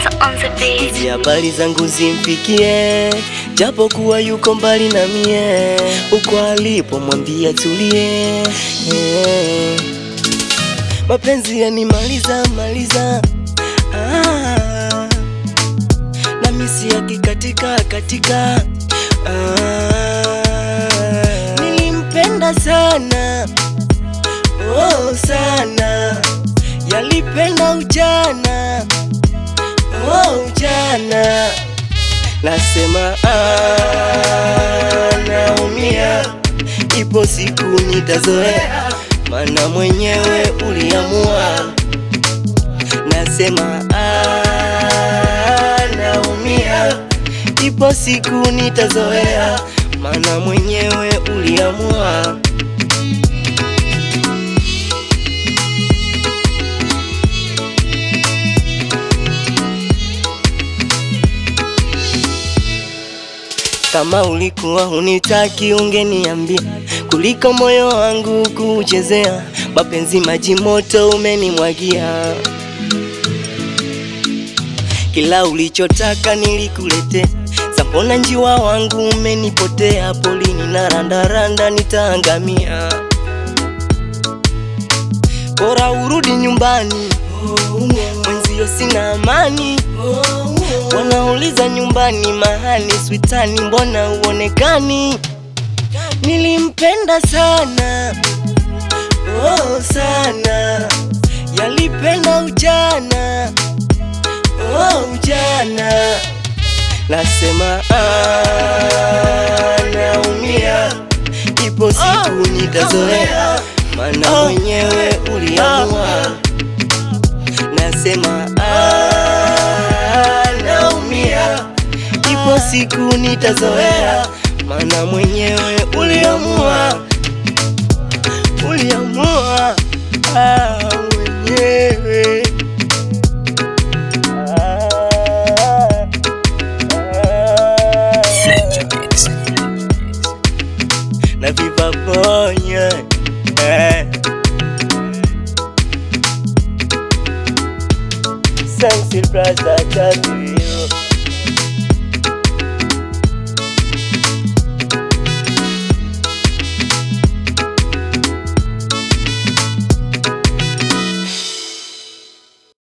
on the beat. Hizi habari zangu zimfikie, japo kuwa yuko mbali na mie, uko alipo mwambia tulie. Eh. Mapenzi yanimaliza maliza, ah. na misi yakikatika katika, ah. nilimpenda sana oh, sana yalipenda ujana oh, ujana nasema ah, naumia, ipo siku nitazoea, mana mwenyewe uliamua. Nasema ah, naumia, ipo siku nitazoea, mana mwenyewe uliamua. Kama ulikuwa hunitaki ungeniambia, kuliko moyo wangu kuchezea. Mapenzi maji moto umenimwagia, kila ulichotaka nilikuletea. Sambona njiwa wangu umenipotea, polini na randaranda nitaangamia. Bora urudi nyumbani, mwenzio sina amani. Wanauliza nyumbani mahali switani, mbona uonekani? Nilimpenda sana oh, sana yalipenda ujana oh, ujana nasema ah, naumia, ipo siku nitazoea, mana mwenyewe uliamua. Nasema ah, naumia, ipo siku nitazoea, mana mwenyewe uliamua, uliamua ah, mwenyewe ah, ah, na viva moyo eh. Sensi brother tatu